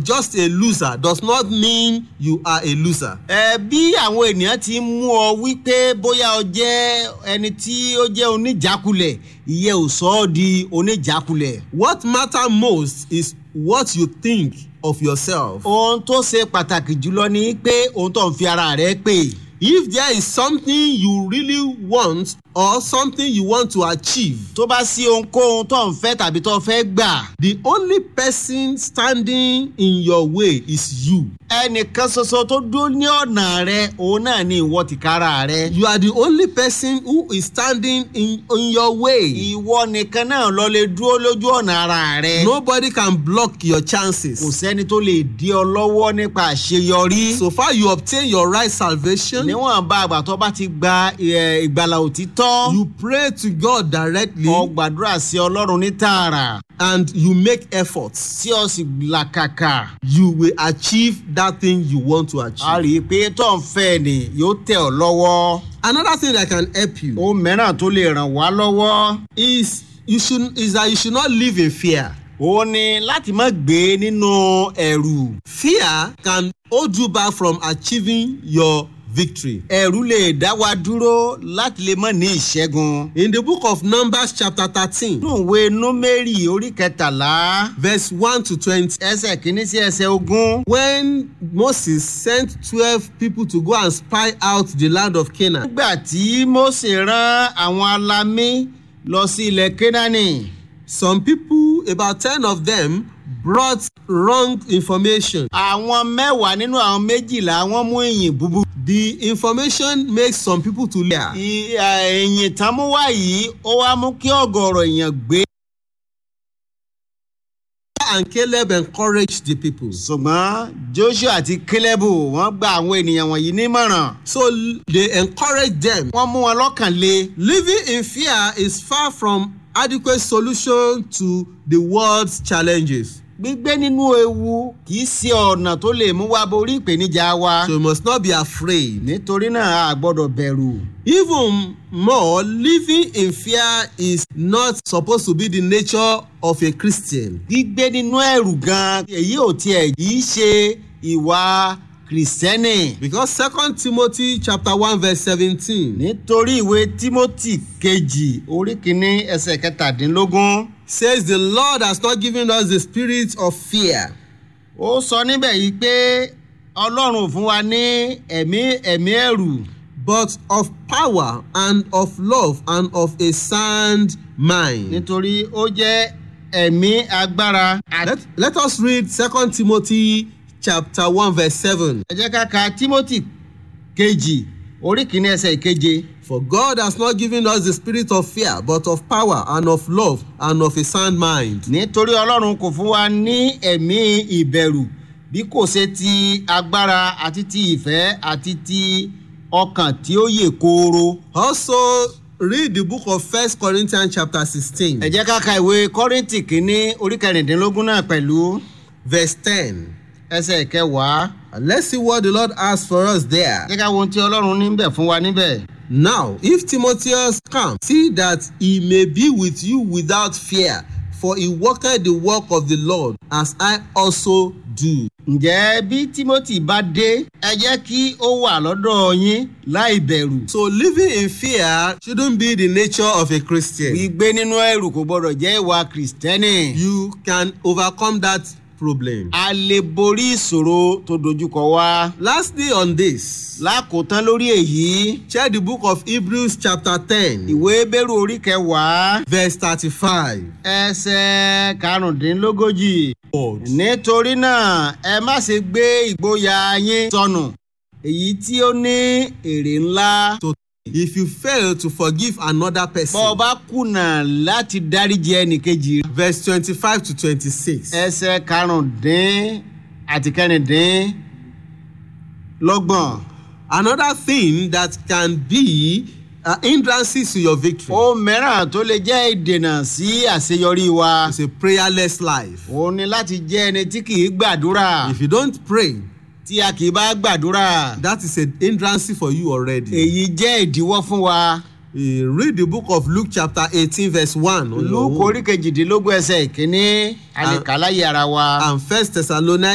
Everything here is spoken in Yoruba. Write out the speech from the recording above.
just a loser does not mean you are a loser. ẹ bí àwọn ènìyàn ti ń mú ọ wípé bóyá ọ jẹ́ ẹni tí ó jẹ́ oníjàkulẹ̀ ìyẹn ò sọ ọ́ di oníjàkulẹ̀. What matter most is what you think of yourself. ohun tó ṣe pàtàkì jùlọ ni pé ohun tó ń fi ara rẹ pè. If there is something you really want or something you want to achieve, tó bá sí ohunkóhun tó ń fẹ́ tàbí tó fẹ́ gbà. the only person standing in your way is you. ẹnìkan ṣoṣo tó dúró ní ọ̀nà rẹ òun náà ni ìwọ tìkára rẹ. You are the only person who is standing in, in your way. ìwọ nìkan náà lọ lè dúró lójú ọ̀nà ara rẹ. Nobody can block your kò chances. sẹ́ni tó lè dí ọ lọ́wọ́ nípa àṣeyọrí. So far, you obtain your right salvation. níwọ̀n bá àgbà tó bá ti gba ẹ, ìgbàlà òtítọ́. You pray to God directly ọ gbàdúrà sí ọlọ́run ní tààrà. and you make efforts. tí ọ sì làkàkà. You will achieve that thing you want to a achieve. rí i pé tó ń fẹ́ ni yóò tẹ̀ ọ́ lọ́wọ́. Another thing that can help you ohun mìíràn tó lè ràn wá lọ́wọ́. is you should is that you should not live in fear. ó ní láti má gbé nínú ẹ̀rù. Fear can hold you back from achieving your victory. ẹ̀rù lè dá wa dúró láti lè mọ̀ ní ìṣẹ́gun. In the book of Numbers, chapter 13, nínú ìwé númérì orí kẹtàlá verse 1 to 20, ẹsẹ̀ kìíní sí ẹsẹ̀ ogún. when Moses sent 12 people to go and spy out the land of Canaan, nígbà tí mose rán àwọn alamí lọ sí ilẹ̀ kénáánì some people, about 10 of them, brought wrong information. àwọn mẹ́wàá nínú àwọn méjìlá wọ́n mú ìyìn búburú. The information makes some people to lie. I- à, ìyìn tán mú wá yìí ó wá mú kí ọ̀gọ̀rọ̀ èèyàn gbé. And Caleb encouraged the people. ṣùgbọ́n joshua àti caleb wọ́n gba àwọn ènìyàn wọ̀nyí nímọ̀ràn. So l- they encouraged them. wọ́n mú wọn lọ́kàn le. Living in fear is far from adequate solution to the world's challenges. gbígbé nínú ewu kì í ṣe ọ̀nà tó lè mú wa borí ìpèníjà wa. So you must not be afraid. nítorí náà a gbọ́dọ̀ bẹ̀rù. Even more, living in fear is not supposed to be the nature of a Christian. gbígbé nínú ẹ̀rù gan-an èyí ò tiẹ̀ yìí ṣe ìwà kìrìsìtẹ́nì. Because Second Timothy chapter one verse seventeen nítorí ìwé timothy kejì orí kìíní ẹsẹ̀ kẹtàdínlógún says the Lord has not given us the spirit of fear, ó sọ níbẹ̀ yìí pé ọlọ́run ò fún wa ní ẹ̀mí ẹ̀mí ẹ̀rù but of power and of love and of a sound mind. nítorí ó jẹ́ ẹ̀mí agbára. Let, let us read Second Timothy chapter one verse seven. ẹ jẹ́ ká ka timothy kejì orí kìíní ẹsẹ̀ ìkeje. For God has not given us the spirit of fear, but of power and of love and of a sound mind. nítorí ọlọ́run kò fún wa ní ẹ̀mí ìbẹ̀rù bí kò ṣe ti agbára àti ti ìfẹ́ àti ti ọkàn tí ó yè kooro. Also, read the book of First Corinthians chapter sixteen, ẹ jẹ́ ká ka ìwé kọ́rìntì kínní orí kẹrìndínlógún náà pẹ̀lú verse ten. ẹsẹ̀ kẹwàá. And let's see what the Lord has for us there. jẹ́ ká wo ohun tí ọlọ́run níbẹ̀ fún wa níbẹ̀. Now, if Timotheus come, see that he may be with you without fear, for he worketh the work of the Lord, as I also do. ǹjẹ́ bí timothy bá dé ẹ jẹ́ kí ó wà lọ́dọ̀ yín láì bẹ̀rù. So, living in fear shouldn't be the nature of a Christian. gbígbé nínú ẹrù kò gbọdọ̀ jẹ́ ìwà kìrìsìtẹ́nì. You can overcome that problem. a lè borí ìṣòro tó dojúkọ wá. Lastly, on this, lákòótán lórí èyí check the book of Hebrews, chapter 10, ìwé bẹ́rù orí kẹwàá verse 35. ẹsẹ̀ karùndínlógójì. nítorí náà ẹ má ṣe gbé ìgboyà yín sọnù èyí tí ó ní èrè ńlá. So, if you fail to forgive another bọ́ ọ person, bá kùnà láti dáríji ẹnìkejì verse 25 to 26. ẹsẹ̀ karùndín àti kẹrìndín lọ́gbọ̀n. Another thing that can be uh, hindrances to your victory ohun mìíràn tó lè jẹ́ ìdènà sí àṣeyọrí wa. is a prayerless life. òun ni láti jẹ́ ẹni tí kì í gbàdúrà. If you don't pray, tí a kì í bá gbàdúrà. that is a hindrance for you already. èyí jẹ́ ìdíwọ́ fún wa. Uh, read the book of Luke, chapter 18, verse 1. on your luke own. orí kejìdínlógún ẹsẹ̀ ìkíní àlèkálàyé ara wa. And First Thessalonians